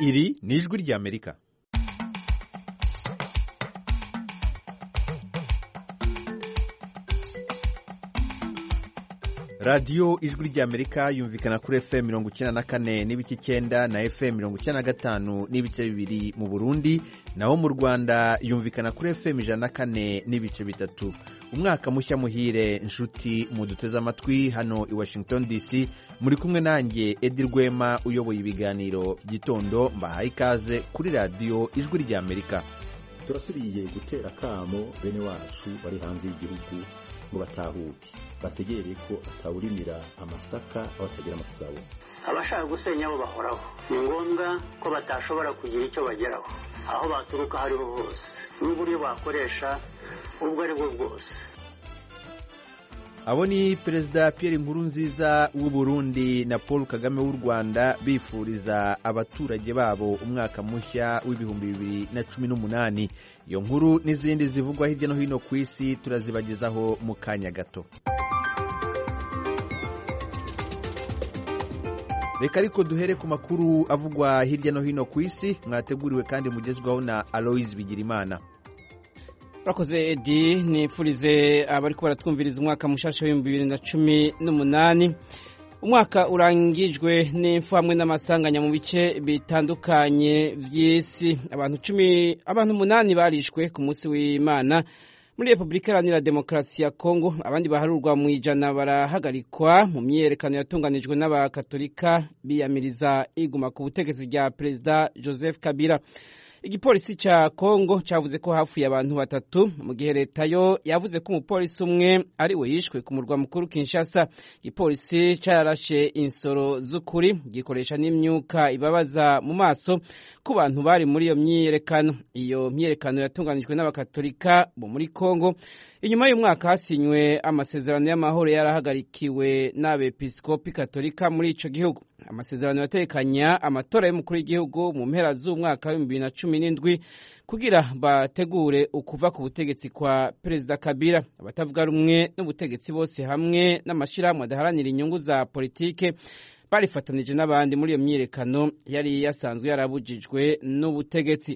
iri ni ijwi ry'amerika radiyo ijwi ry'amerika yumvikana kuri fm mirongo icyenda na kane n'ibice icyenda na fm mirongo icyenda na gatanu n'ibice bibiri mu burundi naho mu rwanda yumvikana kuri fm ijana na kane n'ibice bitatu umwaka mushya muhire inshuti muduteze amatwi hano i washington dc muri kumwe nanjye edi rwema uyoboye ibiganiro by'itondo mbahaye ikaze kuri radiyo ijwi ry'amerika turasubiye gutera akamo bene wacu bari hanze y'igihugu ngo batahuke bategereye ko atawurimira amasaka aho atagira amasabo abashaka gusenya bo bahoraho ni ngombwa ko batashobora kugira icyo bageraho aho baturuka aho ariho hose n'uburyo bakoresha ubwo ari bwo bwose abo ni perezida Pierre Nkurunziza w'u Burundi na Paul Kagame w'u Rwanda bifuriza abaturage babo umwaka mushya w'ibihumbi bibiri na cumi n'umunani iyo nkuru n'izindi zivugwa hirya no hino ku isi turazibagezaho mu kanya gato reka ariko duhere ku makuru avugwa hirya no hino ku isi mwateguriwe kandi mugezwaho na Aloise Bigirimana urakoze edi nifurize abari ko baratwumviriza umwaka mushasha w'ibihumbi bibiri na cumi n'umunani umwaka urangijwe n'imfu hamwe n'amasanganya mu bice bitandukanye by'isi abantu cumi abantu umunani barishwe ku munsi w'imana muri repubulika iharanira demokarasi ya kongo abandi baharurwa mu ijana barahagarikwa mu myiyerekano yatunganijwe n'abakatolika biyamiriza iguma ku butegetsi rya perezida joseph kabila igipolisi cya kongo cyavuze ko hafuye abantu batatu mu gihe leta yo yavuze ko umupolisi umwe ari we yishwe ku murwa mukuru kinshasa igipolisi cyarashe insoro z'ukuri gikoresha n'imyuka ibabaza mu maso ku bantu bari muri iyo myiyerekano iyo myiyerekano yatunganijwe n'abakatolika bo muri kongo inyuma y'umwaka hasinywe amasezerano y'amahoro yarahagarikiwe n'abepiskopi katolika muri ico gihugu amasezerano yatekanya amatora y'umukuru w'igihugu mu mpera z'umwaka w'ibihumbi bibiri na cumi n'indwi kugira bategure ukuva ku butegetsi kwa perezida kabila abatavuga rumwe n'ubutegetsi bose hamwe n'amashyirahamwe adaharanira inyungu za politike barifatanije n'abandi muri iyo myiyerekano yari yasanzwe yarabujijwe n'ubutegetsi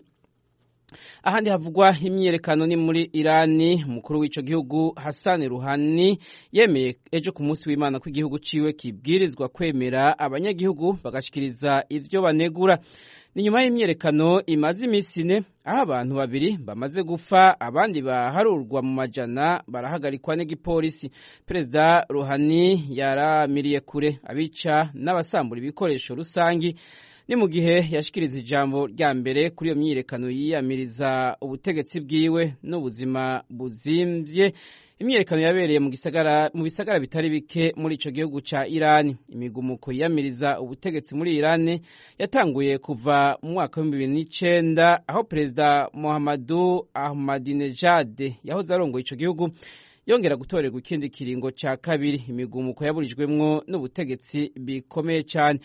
ahandi havugwa imyiyerekano ni muri irani umukuru w'icyo gihugu hasani ruhani yemeye ejo ku munsi w'imana ko igihugu ciwe kibwirizwa kwemera abanyagihugu bagashikiriza ivyo banegura ni nyuma y'imyiyerekano imaze iminsi ine aho abantu babiri bamaze gupfa abandi baharurwa mu majana barahagarikwa n'igipolisi perezida ruhani yaramiriye kure abica n'abasambura ibikoresho rusangi ni mu gihe yashikiriza ijambo rya mbere kuri iyo myiyerekano yiyamiriza ubutegetsi bwiwe n'ubuzima buzimvye imyiyerekano yabereye mu gisagara mu bisagara bitari bike muri ico gihugu ca Irani imigumuko yiyamiriza ubutegetsi muri Irani yatanguye kuva mu mwaka w'ibihumbi bibiri n'icenda aho perezida Muhammadu Ahmadinejad yahoze arongoye ico gihugu yongera gutorerwa ikindi kiringo ca kabiri imigumuko yaburijwemwo n'ubutegetsi bikomeye cyane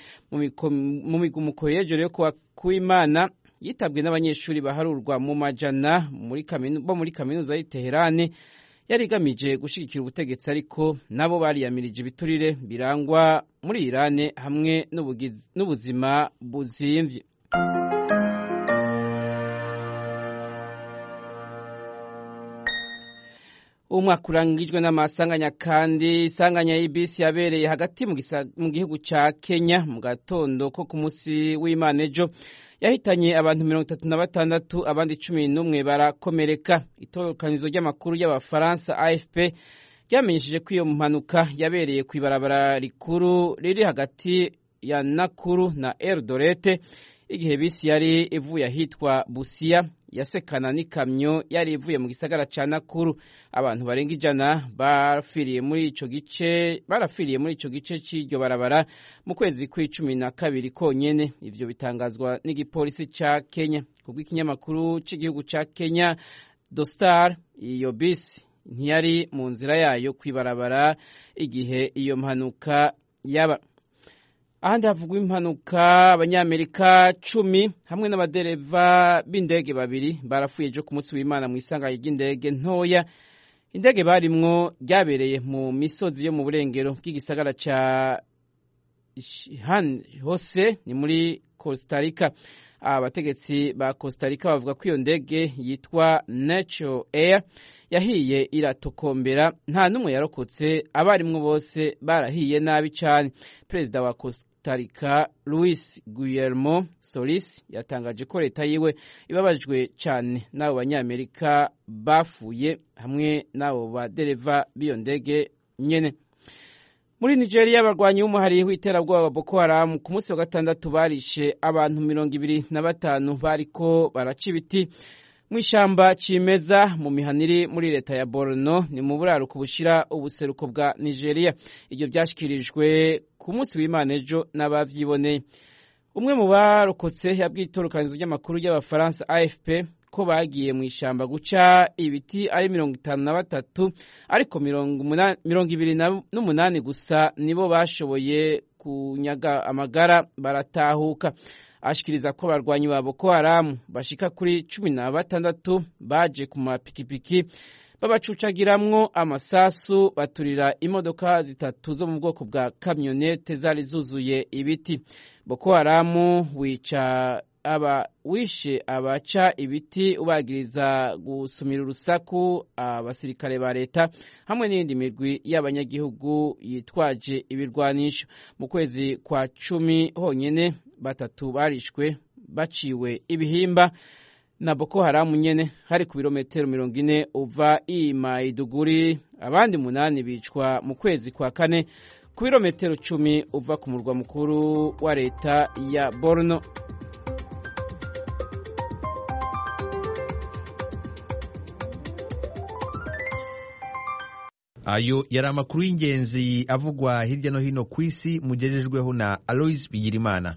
mu migumuko y'ejo rero kuwa kuw'imana yitabwe n'abanyeshuri baharurwa mu majana bo muri kaminuza y'i Teherani yari igamije gushyigikira ubutegetsi ariko nabo bariyamirije ibiturire birangwa muri Irani hamwe n'ubuzima buzimvye umwaka urangijwe n'amasanganya kandi isanganya y'ibisi yabereye hagati mu gihugu cya kenya mu gatondo ko ku munsi w'imana ejo yahitanye abantu mirongo itatu na batandatu abandi cumi n'umwe barakomereka itorokanizo ry'amakuru y'abafaransa afp ryamenyesheje ko iyo mpanuka yabereye ku ibarabara rikuru riri hagati ya nakuru na eldorete igihe bisi yari ivuye ahitwa busiya yasekana n'ikamyo yari ivuye mu gisagara ca nakuru abantu barenga ijana barafiriye muri ico gice barafiriye muri ico gice c'iryo barabara mu kwezi kw'icumi na kabiri konyene ivyo bitangazwa n'igipolisi ca kenya kubw'ikinyamakuru c'igihugu ca kenya dostar iyo bisi ntiyari mu nzira yayo kw'ibarabara igihe iyo mpanuka yaba ahandi havugwa impanuka abanyamerika cumi hamwe n'abadereva b'indege babiri barapfuye ejo ku munsi w'imana mu isanganya ry'indege ntoya indege barimwo ryabereye mu misozi yo mu burengero bw'igisagara ca han hose ni muri costa rica abategetsi ba costa rica bavuga ko iyo ndege yitwa natural air yahiye iratokombera nta n'umwe yarokotse abarimwo bose barahiye nabi cyane perezida wa costa rica luis guillermo solis yatangaje ko leta yiwe ibabajwe cyane n'abo banyamerika bafuye hamwe n'abo badereva b'iyo ndege nyene muri nigeria abarwanyi b'umuhari w'iterabwoba boko haramu ku munsi wa gatandatu barishe abantu mirongo ibiri na batanu bariko baraca ibiti mu ishyamba cimeza mu mihaniri muri leta ya borno ni mu buraruko bushira ubuseruko bwa nigeria ibyo byashyikirijwe ku munsi w'imana ejo n'abavyiboneye umwe mu barokotse yabwiye itorokanizo ry'amakuru y'abafaransa afp ko bagiye mu ishyamba guca ibiti ari mirongo itanu na batatu ariko mirongo ibiri n'umunani gusa nibo bashoboye kunyaga amagara baratahuka ashikiriza ko abarwanyi ba boko haramu bashika kuri cumi na batandatu baje ku mapikipiki babacucagiramwo amasasu baturira imodoka zitatu zo mu bwoko bwa kamyonete zari zuzuye ibiti boko haramu wica aba wishe abaca ibiti ubagiriza gusumira urusaku abasirikare ba leta hamwe n'iyindi migwi y'abanyagihugu yitwaje ibirwanisho mu kwezi kwa cumi honyine batatu barishwe baciwe ibihimba na boko haramu nyene hari ku birometero mirongo ine uva i maiduguri abandi munani bicwa mu kwezi kwa kane ku birometero cumi uva ku murwa mukuru wa leta ya borno ayo yari amakuru y'ingenzi avugwa hirya no hino ku isi mugejejweho na aloise bigirimana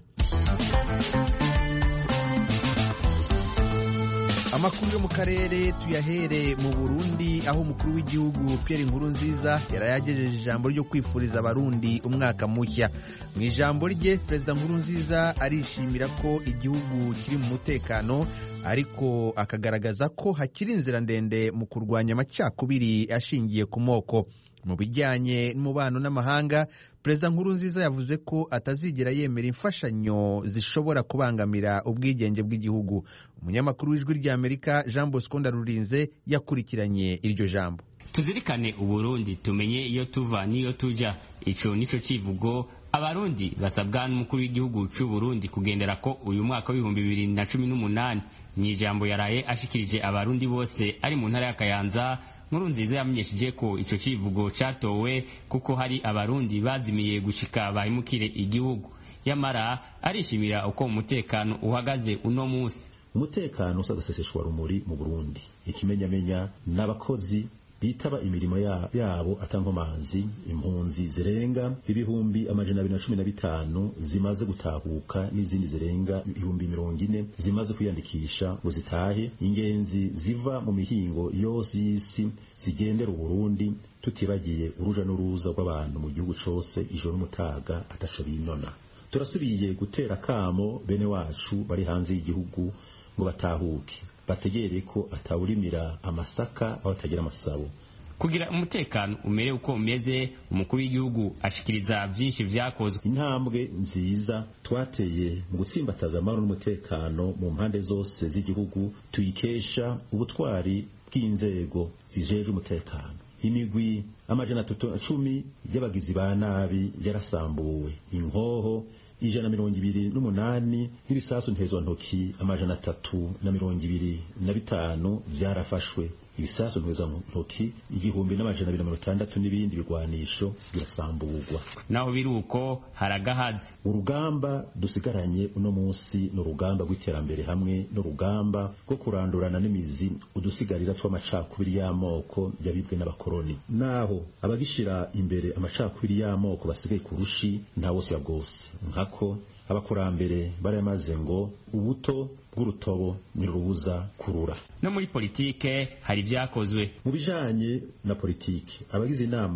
amakuru yo mu karere tuyahere mu burundi aho umukuru w'igihugu pierre nkurunziza yari yagejeje ijambo ryo kwifuriza abarundi umwaka mushya mu ijambo rye perezida nkurunziza arishimira ko igihugu kiri mu mutekano ariko akagaragaza ko hakiri inzira ndende mu kurwanya amacakubiri ashingiye ku moko mu bijyanye n'umubano n'amahanga perezida nkurunziza yavuze ko atazigera yemera imfashanyo zishobora kubangamira ubwigenge bw'igihugu umunyamakuru w'ijwi ry'amerika jean bosco ndarurinze yakurikiranye iryo jambo tuzirikane uburundi tumenye iyo tuva n'iyo tuja ico nico civugo abarundi basabwa n'umukuru w'igihugu c'u Burundi kugendera ko uyu mwaka w'ibihumbi bibiri na cumi n'umunani mu ijambo yaraye ashikirije abarundi bose ari mu ntara ya Kayanza nkuru nziza yamenyesheje ko ico civugo catowe kuko hari abarundi bazimiye gushika bahimukire igihugu yamara arishimira uko umutekano uhagaze uno musi umutekano usagaseseshwa rumuri mu Burundi ikimenyamenya n'abakozi bitaba imirimo yabo atankomanzi impunzi zirenga ibihumbi amajana abiri na cumi na bitanu zimaze gutahuka n'izindi zirenga ibihumbi mirongo ine zimaze kwiyandikisha ngo zitahe ingenzi ziva mu mihingo yose y'isi zigendera uburundi tutibagiye uruja n'uruza rw'abantu mu gihugu cose ijoro n'umutaga ataco binona turasubiye gutera kamo bene wacu bari hanze y'igihugu ngo batahuke bategere ko atawurimira amasaka aho atagira amasabo kugira umutekano umere uko umeze umukuru w'igihugu ashikiriza vyinshi vyakozwe intambwe nziza twateye mu gutsimbataza amahoro n'umutekano mu mpande zose z'igihugu tuyikesha ubutwari bw'inzego zijejwe umutekano imigwi amajana atatu na cumi y'abagizi ba nabi yarasambuwe inkoho ijana mirongo ibiri n'umunani n'ibisasu ntezontoki amajana atatu na mirongo ibiri na bitanu vyarafashwe ibisasu ntezontoki igihumbi n'amajana abiri na mirongo itandatu n'ibindi bigwanisho birasamburwa naho biri uko haragahaze urugamba dusigaranye uno munsi ni urugamba rw'iterambere hamwe n'urugamba rwo kurandurana n'imizi udusigarira tw'amacakubiri y'amoko yabibwe n'abakoroni naho abagishira imbere amacakubiri y'amoko basigaye ku rushi nta wose ya bwose nkako abakurambere baramaze ngo ubuto bw'urutobo ntirubuza kurura no muri politike hari ibyakozwe mu bijanye na politike abagize inama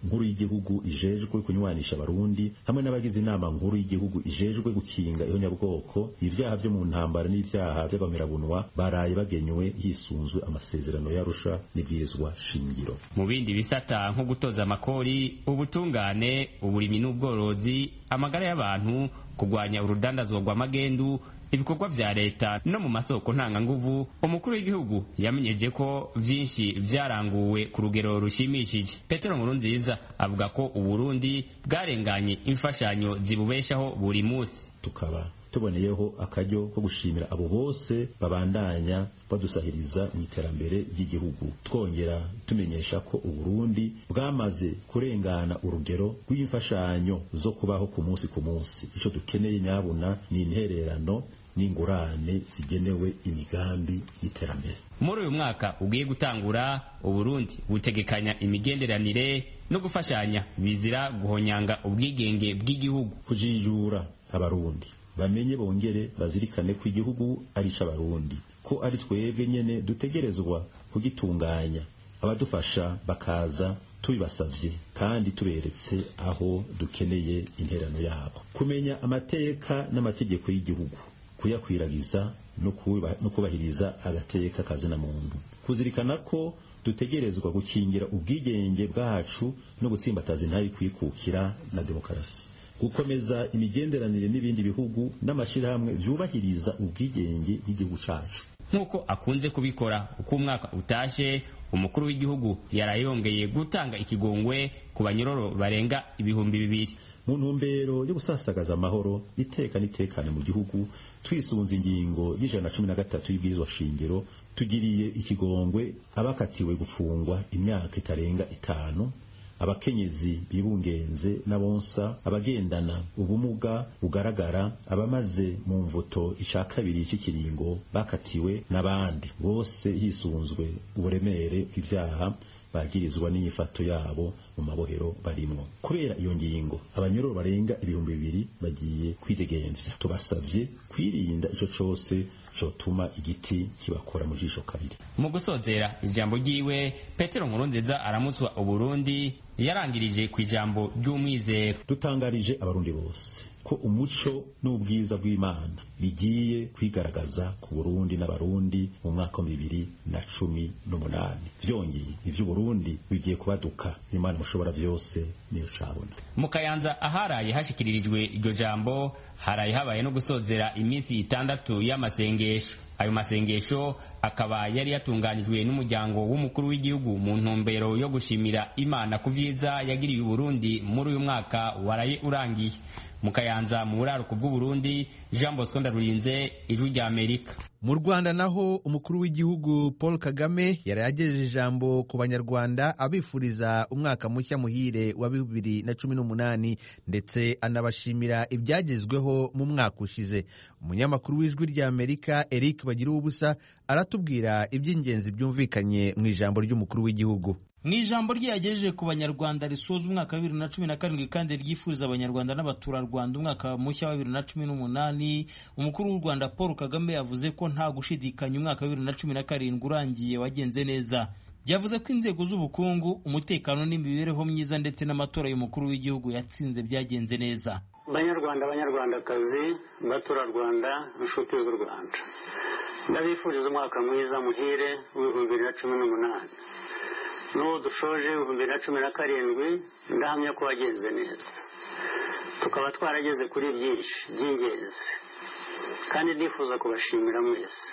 nkuru y'igihugu ijejwe kunywanisha abarundi hamwe n'abagize inama nkuru y'igihugu ijejwe gukinga ihonyabwoko ibyaha byo mu ntambara n'ibyaha by'abamerabunwa baraye bagenywe hisunzwe amasezerano y'arusha n'ibwirizwa shingiro mu bindi bisata nko gutoza amakori ubutungane uburimi n'ubworozi amagara y'abantu kurwanya urudandazwa rw'amagendu ibikorwa vya leta no mu masoko ntanganguvu umukuru w'igihugu yamenyeje ko vyinshi vyaranguwe ku rugero rushimishije petero nkurunziza avuga ko uburundi bwarenganye imfashanyo zibubeshaho buri musi tukaba tuboneyeho akaryo ko gushimira abo bose babandanya badusahiriza mu iterambere ry'igihugu twongera tumenyesha ko uburundi bwamaze kurengana urugero rw'imfashanyo zo kubaho ku munsi ku munsi ico dukeneye nyabuna ni intererano n'ingurane zigenewe imigambi y'iterambere muri uyu mwaka ugiye gutangura uburundi butegekanya imigenderanire no gufashanya bizira guhonyanga ubwigenge bw'igihugu kujijura abarundi bamenye bongere bazirikane ko igihugu ari ic'abarundi ko ari twebwe nyene dutegerezwa kugitunganya abadufasha bakaza tubibasavye kandi tuberetse aho dukeneye interano yabo kumenya amateka n'amategeko y'igihugu kuyakwiragiza no kubahiriza agateka kazina muntu kuzirikana ko dutegerezwa gukingira ubwigenge bwacu no gutsimbataza intayi kwikukira na demokarasi gukomeza imigenderanire n'ibindi bihugu n'amashyirahamwe byubahiriza ubwigenge bw'igihugu cacu nk'uko akunze kubikora uko umwaka utashe umukuru w'igihugu yarayongeye gutanga ikigongwe ku banyororo barenga ibihumbi bibiri mu ntumbero yo gusasagaza amahoro iteka n'itekane mu gihugu twisunze ingingo y'ijana na cumi na gatatu y'ibwirizwa shingiro tugiriye ikigongwe abakatiwe gufungwa imyaka itarenga itanu abakenyezi bibungenze n'abonsa abagendana ubumuga bugaragara abamaze mu mvuto ica kabiri cy'ikiringo bakatiwe n'abandi bose hisunzwe uburemere bw'ibyaha bagirizwa n'inyifato yabo mu mabohero barimwo kubera iyo ngingo abanyororo barenga ibihumbi bibiri bagiye kwidegemvya tubasavye kwirinda ico cose cotuma igiti kibakora mu jisho kabiri mu gusozera ijambo ryiwe petero nkurunziza aramutswa uburundi yarangirije ku ijambo ry'umwizero dutangarije abarundi bose ko umuco n'ubwiza bw'imana bigiye kwigaragaza ku burundi n'abarundi mu mwaka wa bibiri na cumi n'umunani vyongeye ivy'uburundi bigiye kubaduka imana mushobora vyose niyo cabona mu kayanza aharaye hashikiririjwe iryo jambo haraye habaye no gusozera iminsi itandatu y'amasengesho ayo masengesho akaba yari yatunganijwe n'umuryango w'umukuru w'igihugu mu ntumbero yo gushimira imana ku vyiza yagiriye uburundi muri uyu mwaka waraye urangiye mu kayanza mu buraruko bw'uburundi jean bosco ndarurinze ijwi rya amerika mu rwanda naho umukuru w'igihugu paul kagame yari yagejeje ijambo ku banyarwanda abifuriza umwaka mushya muhire wa bibiri na cumi n'umunani ndetse anabashimira ibyagezweho mu mwaka ushize umunyamakuru w'ijwi rya amerika eric bagira ubusa aratubwira iby'ingenzi byumvikanye mu ijambo ry'umukuru w'igihugu mu ijambo rye yagejeje ku banyarwanda risoza umwaka wa bibiri na cumi na karindwi kandi ryifuriza abanyarwanda n'abaturarwanda umwaka mushya wa bibiri na cumi n'umunani umukuru w'u rwanda paul kagame yavuze ko nta gushidikanya umwaka wa bibiri na cumi na karindwi urangiye wagenze neza yavuze ko inzego z'ubukungu umutekano n'imibereho myiza ndetse n'amatora y'umukuru w'igihugu yatsinze byagenze neza banyarwanda banyarwandakazi baturarwanda inshuti z'u rwanda ndabifuriza umwaka mwiza muhire w'ibihumbi bibiri na cumi n'umunani n'uwo dushoje ibihumbi bibiri na cumi na karindwi ndahamya ko wagenze neza tukaba twarageze kuri byinshi by'ingenzi kandi ndifuza kubashimira mwese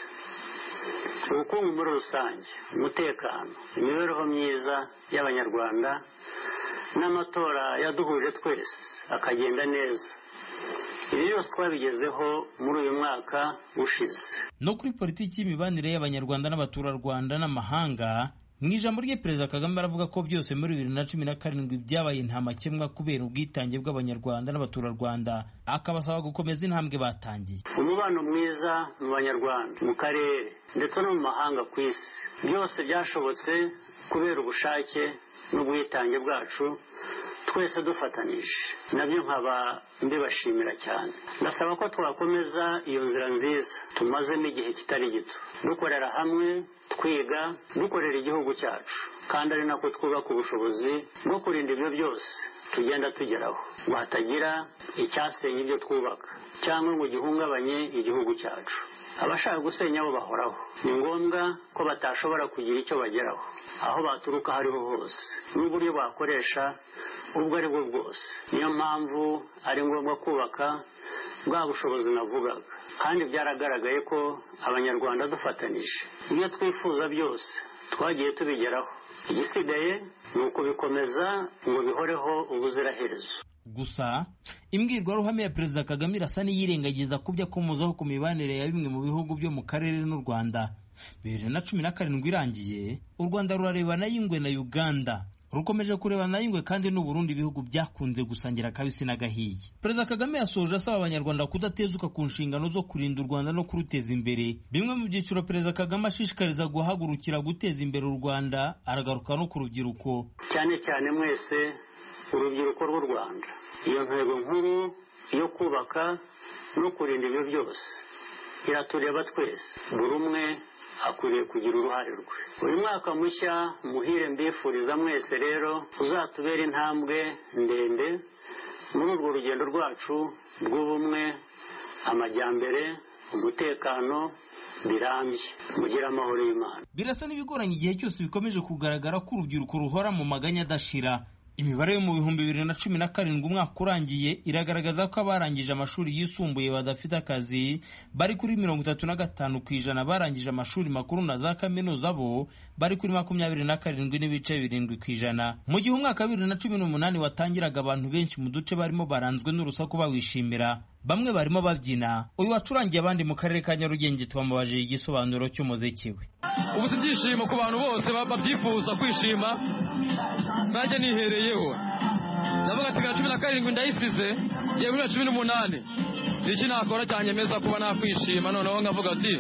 ubukungu muri rusange umutekano imibereho myiza y'abanyarwanda n'amatora yaduhuje twese akagenda neza ibi byose twabigezeho muri uyu mwaka ushize no kuri politiki y'imibanire y'abanyarwanda n'abaturarwanda n'amahanga mu ijambo rye perezida kagame aravuga ko byose muri bibiri na cumi na karindwi byabaye ntamakemwa kubera ubwitange bw'abanyarwanda n'abaturarwanda akabasaba gukomeza intambwe batangiye umubano mwiza mu banyarwanda mu karere ndetse no mu mahanga ku isi byose byashobotse kubera ubushake n'ubwitange bwacu twese dufatanije nabyo nkaba mbibashimira cyane ndasaba ko twakomeza iyo nzira nziza tumazemo igihe kitari gito dukorera hamwe twiga dukorera igihugu cyacu kandi ari nako twubaka ubushobozi bwo kurinda ibyo byose tugenda tugeraho ngo hatagira icyasenya ibyo twubaka cyangwa ngo gihungabanye igihugu cyacu abashaka gusenya bo bahoraho ni ngombwa ko batashobora kugira icyo bageraho aho baturuka aho ariho hose n'uburyo bakoresha ubwo ari bwo bwose niyo mpamvu ari ngombwa kubaka bwa bushobozi navugaga kandi byaragaragaye ko abanyarwanda dufatanije ibyo twifuza byose twagiye tubigeraho igisigaye ni ukubikomeza ngo bihoreho ubuziraherezo gusa imbwirwaruhame ya perezida kagame irasa n'iyirengagiza ku byo akomozaho ku mibanire ya bimwe mu bihugu byo mu karere n'u rwanda bibiri na cumi na karindwi irangiye u rwanda rurarebana y'ingwe na uganda rukomeje kurebana y'ingwe kandi n'uburundi ibihugu byakunze gusangira akabisi n'agahiye perezida kagame yasoje asaba abanyarwanda kudatezuka ku nshingano zo kurinda u rwanda no kuruteza imbere bimwe mu byiciro perezida kagame ashishikariza guhagurukira guteza imbere u rwanda aragaruka no ku rubyiruko cyane cyane mwese urubyiruko rw'u rwanda iyo ntego nkuru yo kubaka no kurinda ibyo byose iratureba twese buri umwe akwiriye kugira uruhare rwe uyu mwaka mushya muhire mbifuriza mwese rero uzatubera intambwe ndende muri urwo rugendo rwacu rw'ubumwe amajyambere umutekano birambye mugire amahoro y'imana birasa n'ibigoranye igihe cyose bikomeje kugaragara ko urubyiruko ruhora mu maganya adashira imibare yo mu bihumbi bibiri na cumi na karindwi umwaka urangiye iragaragaza ko abarangije amashuri yisumbuye badafite akazi bari kuri mirongo itatu na gatanu ku ijana barangije amashuri makuru na za kaminuza bo bari kuri makumyabiri na karindwi n'ibice birindwi ku ijana mu gihe umwaka wa bibiri na cumi n'umunani watangiraga abantu benshi mu duce barimo baranzwe n'urusaku bawishimira bamwe barimo babyina uyu wacurangiye abandi mu karere ka nyarugenge twamubajije igisobanuro cy'umuziki we ubu si ibyishimo ku bantu bose babyifuza kwishima nanjye nihereyeho ndavuga ati bwa cumi na karindwi ndayisize yewe bibiri na cumi n'umunani ni iki nakora cyanyemeza kuba nakwishima noneho nkavuga ati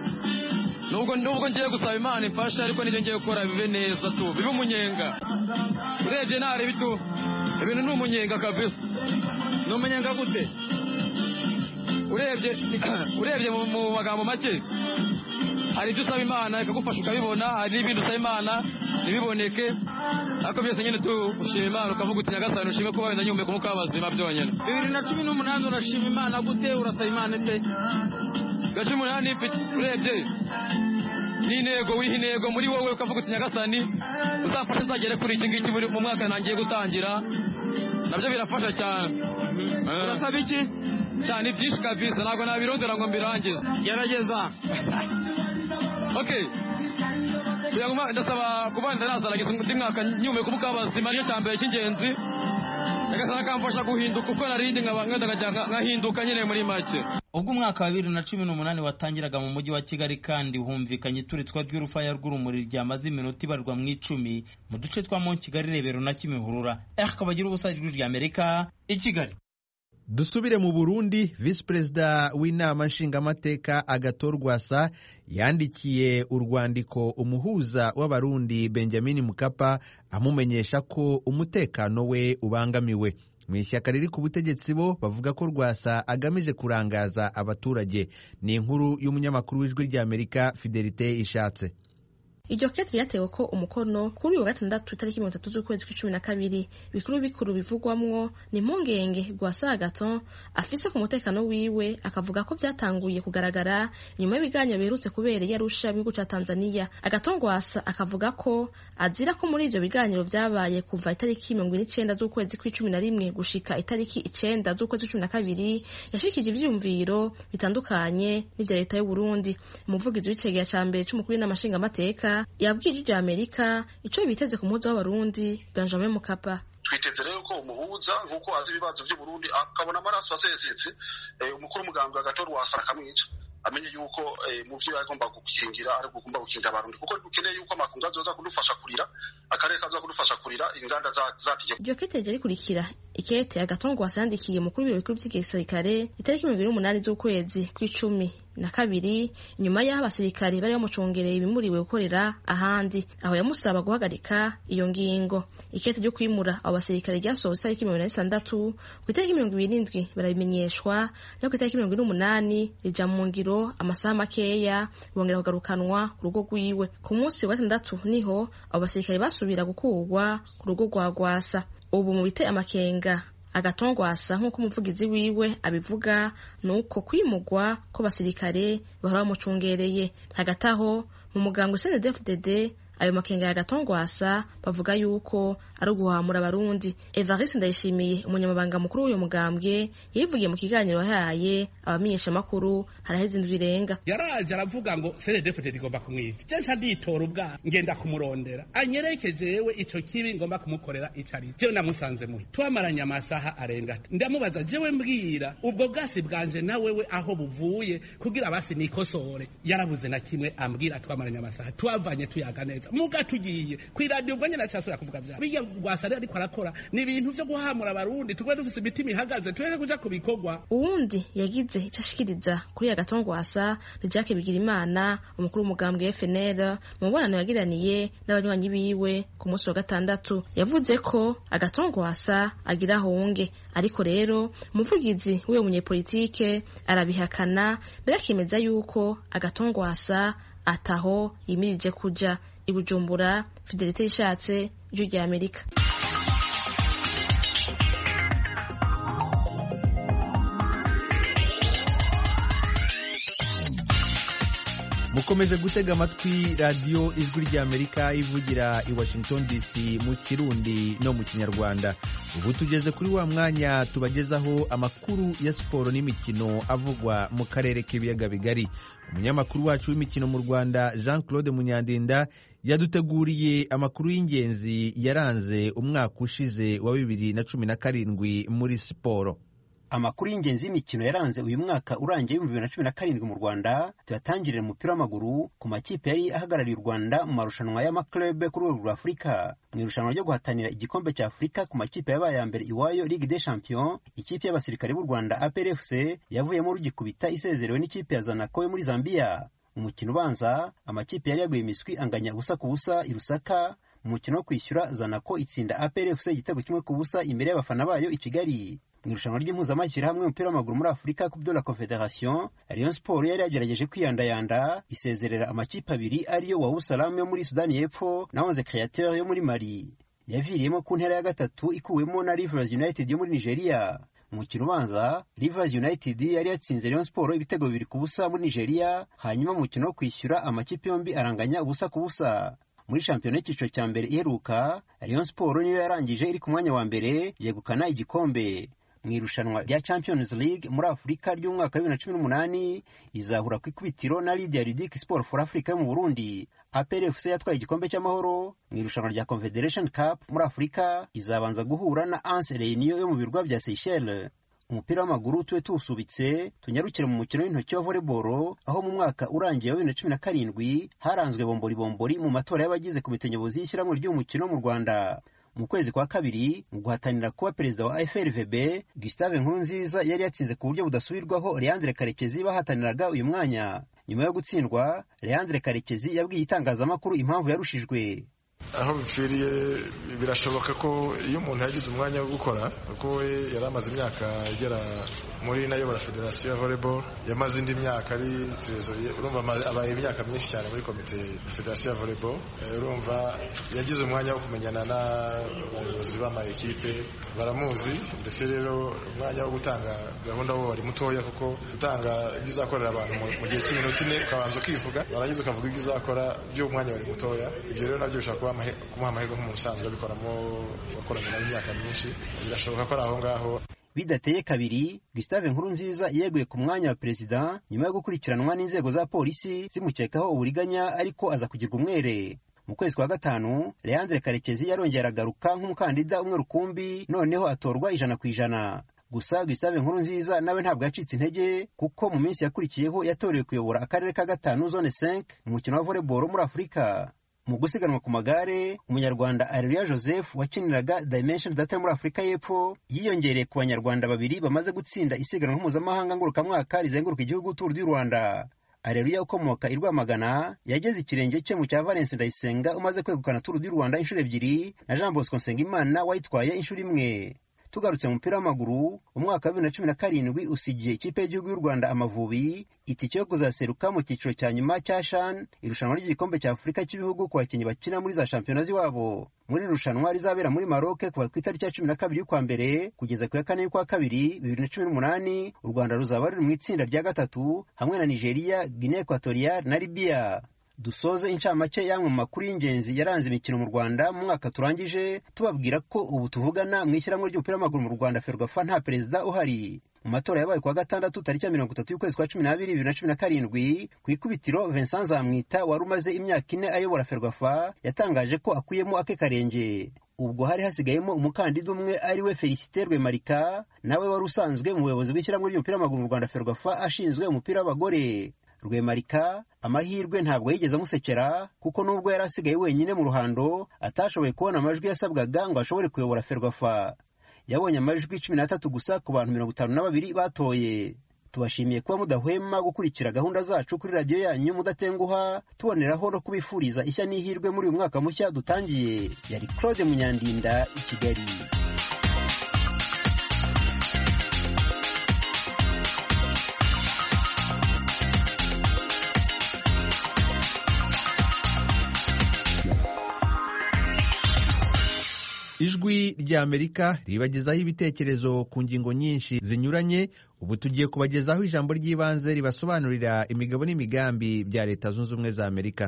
nubwo nubwo ngiye gusaba imana imfashe ariko nibyo ngiye gukora bibe neza tu bibe umunyenga urebye ntareba itu ibintu ni umunyenga kabisa ni umunyenga gute urebye urebye mu magambo make hari ibyo usaba imana ikagufasha ukabibona hari n'ibindi usaba imana ntibiboneke ariko byose nyine tushima imana ukavuga uti nyagasani ushime kuba wenda nyumve kumuka w'abazima byonyine bibiri na cumi n'umunani urashima imana gute urasaba imana ite bwa cumi n'umunani urebye ni intego wiha intego muri wowe ukavuga uti nyagasani uzafashe uzagere kuri iki ngiki mu mwaka ntangiye gutangira nabyo birafasha cyane urasaba iki cyane byinshi kabisa ntabwo nabirondera ngo mbirangize gerageza okay kugira ngo ndasaba kuba ndanazarangiza undi mwaka nyume kubuka abazima nicyo cya mbere cy'ingenzi nyagasana akamfasha guhinduka uko narindi nkahinduka nyine muri make ubwo umwaka wa bibiri na cumi n'umunani watangiraga mu mujyi wa kigali kandi humvikanye ituritswa ry'urufaya rw'urumuri ryamaze iminota ibarwa mu icumi mu duce twa mo kigali rebero na kimihurura akaba agira ubusa ijwi ry'amerika i kigali dusubire mu burundi visi perezida w'inama nshingamateka agator rwasa yandikiye urwandiko umuhuza w'abarundi benjamin mukapa amumenyesha ko umutekano we ubangamiwe mu ishyaka riri ku butegetsi bo bavuga ko rwasa agamije kurangaza abaturage ni inkuru y'umunyamakuru w'ijwi ry'amerika fidelite ishatse iryo kete ryatewe ko umukono kuri uyu wa gatandatu itariki mirongo itatu z'ukwezi kw'icumi na kabiri bikuru bikuru bivugwamwo ni impungenge rwasa agaton afise ku mutekano wiwe akavuga ko byatanguye kugaragara nyuma y'ibiganiro biherutse kubera i arusha mu gihugu cya tanzania agaton rwasa akavuga ko azira ko muri ibyo biganiro vyabaye kuva itariki mirongo n'icenda z'ukwezi kw'icumi na rimwe gushika itariki icenda z'ukwezi kw'icumi na kabiri yashikije ivyiyumviro bitandukanye n'ivya leta y'uburundi umuvugizi w'icegera ca mbere c'umukuru w'inamashingamateka yabwiye ijwi rya amerika icyo biteze ku muhuza w'abarundi benjamin mukapa twiteze rero ko umuhuza nk'uko azi ibibazo by'uburundi akabona amaraso asesetse umukuru w'umugambwe agatora wasara akamwica amenye yuko mu byo yagomba gukingira ari ugomba gukingira abarundi kuko dukeneye yuko amakungu azoza kudufasha kurira akarere kaza kudufasha kurira inganda zategeko iryo kete rikurikira ikete agatongwasa yandikiye mukuru w'ibiro bikuru vy'igisirikare itariki mirongo ibiri n'umunani z'ukwezi kw'icumi na kabiri nyuma y'aho abasirikare bari bamucongereye ibimuriwe gukorera ahandi aho yamusaba guhagarika iyo ngingo ikete ryo kwimura abo basirikare ryasohotse itariki mirongo inani n'itandatu ku itariki mirongo ibiri n'indwi barabimenyeshwa no ku itariki mirongo ine n'umunani rija mu ngiro amasaha makeya bongera kugarukanwa ku rugo rwiwe ku munsi wa gatandatu niho abo basirikare basubira gukurwa ku rugo rwa gwasa ubu mu biteye amakenga agatongwasa nk'uko umuvugizi wiwe abivuga ni uko kwimugwa ko basirikare bahora bamucungereye hagati aho mu muganga cndfdd ayo makenga ya gatongwasa bavuga yuko ari uguhamura abarundi evariste ndayishimiye umunyamabanga mukuru w'uyu mugambwe yivugiye mu kiganiro yahaye abamenyeshamakuru haraheze indwi irenga yaraje aravuga ngo cndfdd igomba kumwica je nca nditora ubwa ngenda kumurondera anyereke jewe ico kibi ngomba kumukorera ico ari jewe namusanze muhi twamaranye amasaha arenga ndamubaza jewe mbwira ubwo bwasi bwanje na wewe aho buvuye kugira basi nikosore yarabuze na kimwe ambwira twamaranye amasaha twavanye tuyaga neza muga tugiye kw'iradiyo ubwo nyene acasubira kuvuga vya biya rwasa rero ariko arakora ni ibintu vyo guhamura abarundi tugwe dufise imitima ihagaze tureke kuja ku bikorwa uwundi yagize ico ashikiriza kuri ya gatongwasa ni jacques bigirimana umukuru w'umugambwe fnl mu mubonano yagiraniye n'abanywanyi biwe ku munsi wa gatandatu yavuze ko agatongwasa agira ahunge ariko rero umuvugizi w'uyo munyepolitike arabihakana mbere akemeza yuko agatongwasa ataho yimirije kuja i bujumbura fidelite yishatse ijwi rya amerika mukomeje gutega amatwi radiyo ijwi ry'amerika ivugira i washington dc mu kirundi no mu kinyarwanda ubu tugeze kuri wa mwanya tubagezaho amakuru ya siporo n'imikino avugwa mu karere k'ibiyaga bigari umunyamakuru wacu w'imikino mu rwanda jean claude munyandinda yaduteguriye amakuru y'ingenzi yaranze umwaka ushize wa bibiri na cumi na karindwi muri siporo amakuru y'ingenzi y'imikino yaranze uyu mwaka urangiye w'ibihumbi bibiri na cumi na karindwi mu rwanda tuyatangirira umupira w'amaguru ku makipe yari ahagarariye u rwanda mu marushanwa y'amaklube ku rwego rwa afurika mu irushanwa ryo guhatanira igikombe cya afurika ku makipe yabaye ya mbere iwayo ligue des champions ikipe y'abasirikare b'u rwanda aprfc yavuyemo rugikubita isezerewe n'ikipe ya zanako yo muri zambia umukino ubanza amakipe yari yaguye imiswi anganya ubusa ku busa i rusaka mu mukino wo kwishyura zanako itsinda aprfc igitego kimwe ku busa imbere y'abafana bayo i kigali mu irushanwa ry'impuzamashyirahamwe y'umupira w'amaguru muri afurika ku byo la confederation rayon sport yari yagerageje kwiyandayanda isezerera amakipe abiri ariyo wa usalamu yo muri sudani y'epfo na onze createur yo muri mali yaviriyemo ku ntera ya gatatu ikuwemo na rivers united yo muri nigeria umukino ubanza rivers united yari yatsinze rayon sport ibitego bibiri ku busa muri nigeria hanyuma mu mukino wo kwishyura amakipe yombi aranganya ubusa ku busa muri shampiyona y'icyiciro cya mbere iheruka rayon sport niyo yarangije iri ku mwanya wa mbere yegukana igikombe mu irushanwa rya champions league muri afurika ry'umwaka wa bibiri na cumi n'umunani izahura ku ikubitiro na lidia ridic sport for africa yo mu burundi aprfc yatwaye igikombe cy'amahoro mu irushanwa rya confederation cup muri afurika izabanza guhura na anse reunion yo mu birwa bya seychelles umupira w'amaguru tube tuwusubitse tunyarukire mu mukino w'intoki wa volleyball aho mu mwaka urangiye wa bibiri na cumi na karindwi haranzwe bombori bombori mu matora y'abagize komite nyobozi y'ishyirahamwe ry'uyu mukino mu rwanda mu kwezi kwa kabiri mu guhatanira kuba perezida wa frvb gustave nkurunziza yari yatsinze ku buryo budasubirwaho leandre karekezi bahataniraga uyu mwanya nyuma yo gutsindwa leandre karekezi yabwiye itangazamakuru impamvu yarushijwe aho bipfiriye birashoboka ko iyo umuntu yagize umwanya wo gukora kuko we yari amaze imyaka igera muri nayobora federasiyo ya volleyball yamaze indi myaka ari trezoriye urumva abaye imyaka myinshi cyane muri komite ya federasiyo ya volleyball urumva yagize umwanya wo kumenyana n'abayobozi b'amayikipe baramuzi ndetse rero umwanya wo gutanga gahunda wo wari mutoya kuko gutanga ibyo uzakorera abantu mu gihe cy'iminota ine ukabanza ukivuga warangiza ukavuga ibyo uzakora by'umwanya wari mutoya ibyo rero nabyo bishobora kuba kumuha amahirwe nk'umuntu usanzwe abikoramo wakoranye nawe imyaka myinshi birashoboka ko ari aho ngaho bidateye kabiri gustave nkurunziza yeguye ku mwanya wa perezida nyuma yo gukurikiranwa n'inzego za polisi zimukekaho uburiganya ariko aza kugirwa umwere mu kwezi kwa gatanu leandre karekezi yarongeye aragaruka nk'umukandida umwe rukumbi noneho atorwa ijana ku ijana gusa gustave nkurunziza nawe ntabwo yacitse intege kuko mu minsi yakurikiyeho yatorewe kuyobora akarere ka gatanu zone 5 mu mukino wa volleyball muri afurika mu gusiganwa ku magare umunyarwanda areruya joseph wakiniraga dimension data muri afurika y'epfo yiyongereye ku banyarwanda babiri bamaze gutsinda isiganwa mpuzamahanga ngarukamwaka rizenguruka igihugu turu du rwanda areruya ukomoka i rwamagana yageze ikirenge cye mu cya valence ndayisenga umaze kwegukana turu du rwanda inshuro ebyiri na jean bosco nsengimana wayitwaye inshuro imwe tugarutse mu mupira w'amaguru umwaka wa bibiri na cumi na karindwi usigiye ikipe y'igihugu y'u rwanda amavubi itike yo kuzaseruka mu cyiciro cya nyuma cya shan irushanwa ry'igikombe cya afurika cy'ibihugu ku bakinnyi bakina muri za shampiyona z'iwabo muri iri rushanwa rizabera muri maroke kuva ku itariki ya cumi na kabiri y'ukwa mbere kugeza ku ya kane y'ukwa kabiri bibiri na cumi n'umunani u rwanda ruzaba ruri mu itsinda rya gatatu hamwe na nigeria guinea equatorial na libya dusoze incamake y'amwe mu makuru y'ingenzi yaranze imikino mu rwanda mu mwaka turangije tubabwira ko ubu tuvugana mu ishyirahamwe ry'umupira w'amaguru mu rwanda ferwafa nta perezida uhari mu matora yabaye kuwa gatandatu tariki ya mirongo itatu y'ukwezi kwa cumi n'abiri bibiri na cumi na karindwi ku ikubitiro vincent zamwita wari umaze imyaka ine ayobora ferwafa yatangaje ko akuyemo ake karenge ubwo hari hasigayemo umukandida umwe ari we felicite rwemarika nawe wari usanzwe mu buyobozi bw'ishyirahamwe ry'umupira w'amaguru mu rwanda ferwafa ashinzwe umupira w'abagore rwemarika amahirwe ntabwo yigeze amusekera kuko nubwo yari asigaye wenyine mu ruhando atashoboye kubona amajwi yasabwaga ngo ashobore kuyobora ferwafa yabonye amajwi cumi n'atatu gusa ku bantu mirongo itanu na babiri batoye tubashimiye kuba mudahwema gukurikira gahunda zacu kuri radiyo yanyu mudatenguha tuboneraho no kubifuriza ishya n'ihirwe muri uyu mwaka mushya dutangiye yari claude munyandinda i kigali ijwi ry'amerika ribagezaho ibitekerezo ku ngingo nyinshi zinyuranye ubu tugiye kubagezaho ijambo ry'ibanze ribasobanurira imigabo n'imigambi bya leta zunze ubumwe za amerika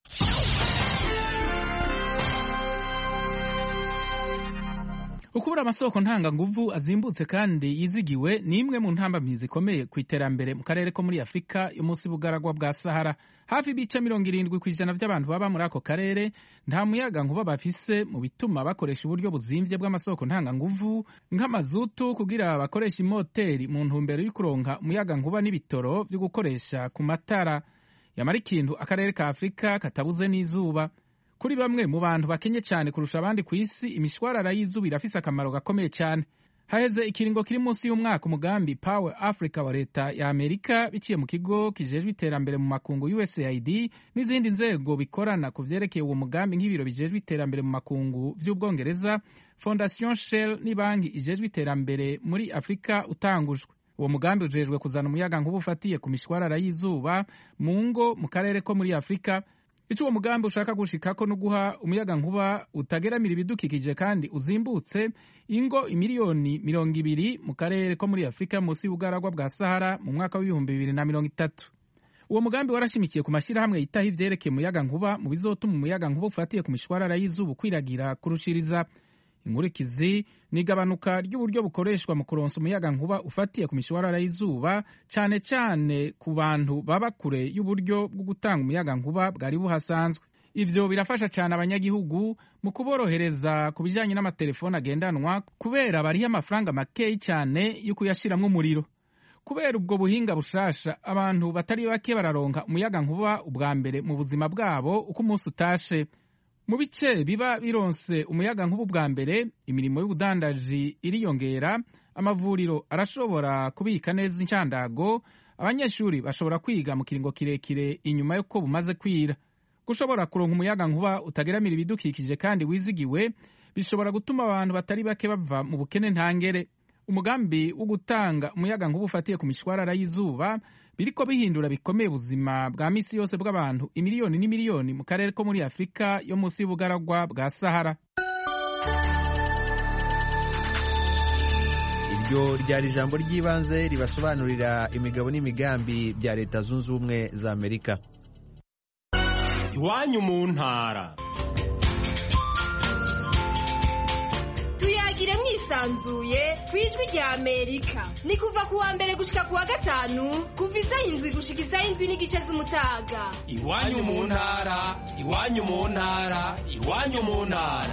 ukubura amasoko ntanganguvu azimbutse kandi yizigiwe ni imwe mu ntambamyi zikomeye ku iterambere mu karere ko muri afurika yo munsi y'ubugaragwa bwa sahara hafi ibice mirongo irindwi ku ijana by'abantu baba muri ako karere nta muyaga nkuba bafise mu bituma bakoresha uburyo buzimbye bw'amasoko ntanganguvu nk'amazutu kugira bakoresha imoteri mu ntumbero yo kuronka umuyaga nkuba n'ibitoro byo gukoresha ku matara yamara ikintu akarere ka afurika katabuze n'izuba kuri bamwe mu bantu bakenye cyane kurusha abandi ku isi imishwarara y'izuba irafise akamaro gakomeye cyane haheze ikiringo kiri munsi y'umwaka umugambi power africa wa leta ya amerika biciye mu kigo kijejwe iterambere mu makungu usaid n'izindi nzego bikorana ku vyerekeye uwo mugambi nk'ibiro bijejwe iterambere mu makungu vy'ubwongereza fondation shell n'ibanki ijejwe iterambere muri afurika utangujwe uwo mugambi ujejwe kuzana umuyaga nkuba ufatiye ku mishwarara y'izuba mu ngo mu karere ko muri afurika icyo uwo mugambi ushaka gushikako no guha umuyaga nkuba utageramira ibidukikije kandi uzimbutse ingo imiliyoni mirongo ibiri mu karere ko muri afurika munsi y'ubugaragwa bwa sahara mu mwaka w'ibihumbi bibiri na mirongo itatu uwo mugambi warashimikiye ku mashyirahamwe yitaho ivyerekeye umuyaga nkuba mu bizotuma umuyaga nkuba ufatiye ku mishwarara y'izuba ukwiragira kurushiriza inkurikizi ni igabanuka ry'uburyo bukoreshwa mu kuronsa umuyaga nkuba ufatiye ku mishwarara y'izuba cyane cyane ku bantu baba kure y'uburyo bwo gutanga umuyaga nkuba bwari buhasanzwe ivyo birafasha cyane abanyagihugu mu kuborohereza ku bijyanye n'amatelefoni agendanwa kubera bariho amafaranga makeyi cyane yo kuyashiramwo umuriro kubera ubwo buhinga bushasha abantu batari bake bararonka umuyaga nkuba ubwa mbere mu buzima bwabo uko umunsi utashe mu bice biba bironse umuyaga nk'ubu bwa mbere imirimo y'ubudandaji iriyongera amavuriro arashobora kubika neza inshandago abanyeshuri bashobora kwiga mu kiringo kirekire inyuma y'uko bumaze kwira gushobora kuronka umuyaga nkuba utageramira ibidukikije kandi wizigiwe bishobora gutuma abantu batari bake bava mu bukene ntangere umugambi wo gutanga umuyaga nkuba ufatiye ku mishwarara y'izuba biriko bihindura bikomeye ubuzima bwa misi yose bw'abantu imiliyoni n'imiliyoni mu karere ko muri afurika yo munsi y'ubugaragwa bwa sahara iryo ryari ijambo ry'ibanze ribasobanurira imigabo n'imigambi bya leta zunze ubumwe za amerika iwanyu mu ntara tuyagire mwisanzuye ku ijwi rya amerika ni kuva ku wa mbere gushika ku wa gatanu kuva isaha indwi gushika isaha indwi n'igice z'umutaga iwanyu mu ntara iwanyu mu ntara iwanyu mu ntara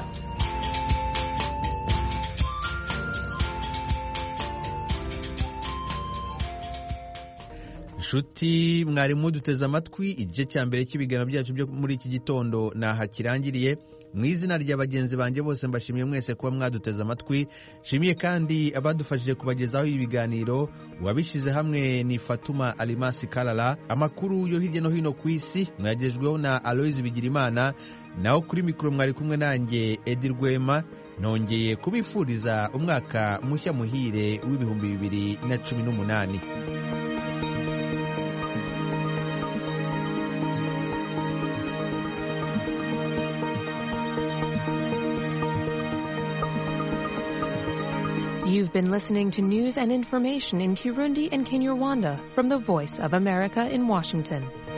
nshuti mwari muduteze amatwi igice cya mbere cy'ibiganiro byacu byo muri iki gitondo naha kirangiriye mu izina rya bagenzi banjye bose mbashimiye mwese kuba mwaduteze amatwi nshimiye kandi abadufashije kubagezaho ibi biganiro uwabishyize hamwe ni fatuma alimasi karara amakuru yo hirya no hino ku isi mwagejweho na aloyizi bigirimana naho kuri mikoro mwari kumwe nanjye edi rwema nongeye kubifuriza umwaka mushya muhire w'ibihumbi bibiri na cumi n'umunani You've been listening to news and information in Kirundi and Kinyarwanda from the Voice of America in Washington.